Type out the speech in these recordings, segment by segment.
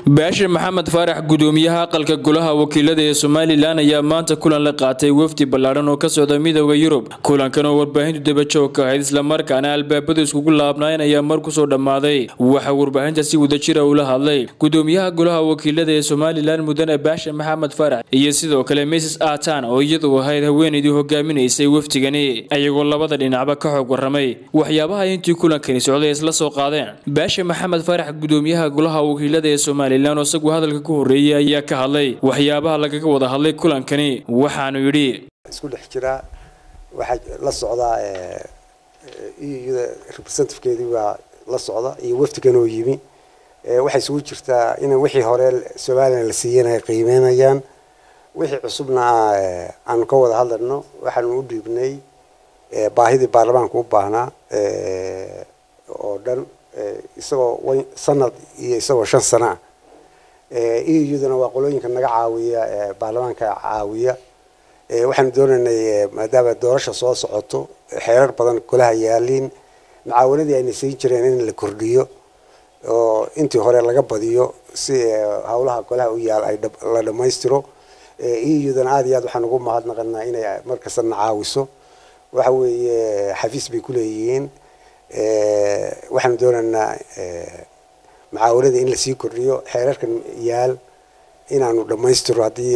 baashir maxamed faarax gudoomiyaha aqalka golaha wakiilada ee somalilan ayaa maanta kulan la qaatay wafdi ballaadhan oo ka socda midooda yurub kulankan oo warbaahintu dabajoog ka ahayd islamarkaana albaabadu iskugu laabnaayeen ayaa mar kusoo dhammaaday waxaa warbaahinta si wadajira ula hadlay gudoomiyaha golaha wakiilada ee somalilan mudane baashir maxamed faarax iyo sidoo kale mrs atan oo iyadu ahayd haweenaydii hogaaminaysay wafdigani ayagoo labada dhinacba ka xog waramay waxyaabaha intii kulankani socday isla soo qaadeen baashir maxamed faarax gudoomiyaha golaha wakiilada ee somalilan oo isagu hadalka ku horreeyay ayaa ka hadlay waxyaabaha lagaga wada hadlay kulankani waxaanu yidhi isku dhex jiraa waxaa la socdaa iyada representatifkeedii baa la socda iyo wafdigan oo yimi waxay isugu jirtaa in wixii hore somalilan la siiyana ay qiimeynayaan wixii cusubna aanu ka wada hadlayno waxaanu u dhiibnay baahidii baarlamaanka u baahnaa oo dhan isagoo sanad iyo isagoo shan sana ah iyaduna waa qolooyinka naga caawiya baarlamaanka caawiya waxaanu doonaynay maadaama doorasha soo socoto xeerar badan golaha yaaliin macaawanadii ayna siin jireen in la kordhiyo oo intii hore laga badiyo si howlaha golaha u yaal ay la dhammaystiro iyaduna aada iyo aad waxaan ugu mahadnaqanaa inay markastana caawiso waxa weeye xafiis bay ku leeyihiin waxaanu doonaynaa macaawanada in lasii kordhiyo xeerarkan yaal inaanu dhammaystiro haddii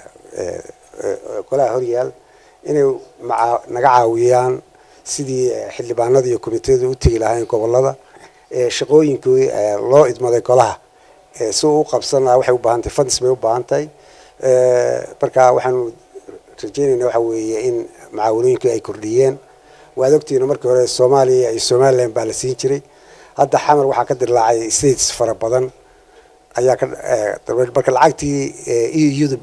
golaha horyaal inay naga caawiyaan sidii xildhibaanada iyo komiteyada u tegi lahayn gobolada shaqooyinkii loo idmaday golaha si uu u qabsan lahaa waxay u baahan tahay funds bay u baahan tahay marka waxaanu rajeynayna waxa weeye in macaawanooyinkii ay kordhiyeen waad ogtihiin markii hore soomaaliya iyo somalilan baa la siin jiray hadda xamar waxaa ka dilaacay states fara badan ayaa ka marka lacagtii euda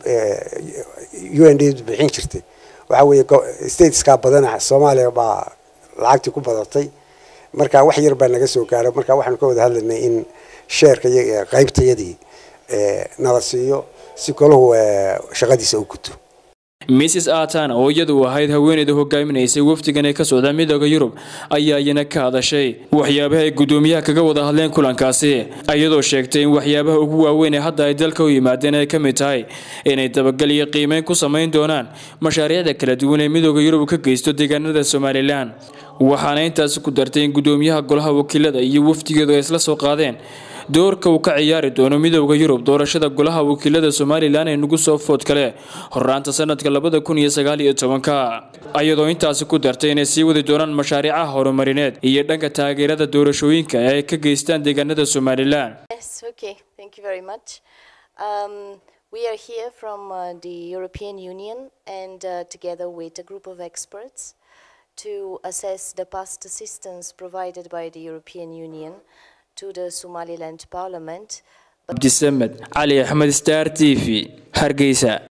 u n d bixin jirtay waxa weeye stateskaa badana soomaaliya baa lacagtii ku badatay marka wax yar baa naga soo gaaray marka waxaanu ka wada hadlaynay in sheerka qaybtayadii nala siiyo si golahu shaqadiisa u guto mrs atan oo iyadu ahayd haweeneyda hogaaminaysay wafdigan ee ka socda midooda yurub ayaa iyana ka hadashay waxyaabaha ay gudoomiyaha kaga wada hadleen kulankaasi iyadoo sheegtay in waxyaabaha ugu waaweyn ee hadda ay dalka u yimaadeen ay ka mid tahay inay dabagal iyo qiimeyn ku samayn doonaan mashaariicda kala duwan ee midooda yurub ka geysto deegaanada somalilan waxaana intaasi ku dartay in gudoomiyaha golaha wakiilada iyo wafdigeedu ay isla soo qaadeen doorka uu ka ciyaari doono midooda yurub doorashada golaha wakiilada somalilan ee nagu soo food kale horaanta sanadka labada kun iyo sagaal iyo tobanka ayadoo intaasi ku dartay inay sii wadi doonaan mashaariicaha horumarineed iyo dhanka taageerada doorashooyinka ee ay ka geystaan deegaanada somalilan We are here from uh, the European Union and uh, together with a group of experts to assess the past assistance provided by the European Union to the Somaliland Parliament. Abdisamed Ali Ahmed Star TV Hargeysa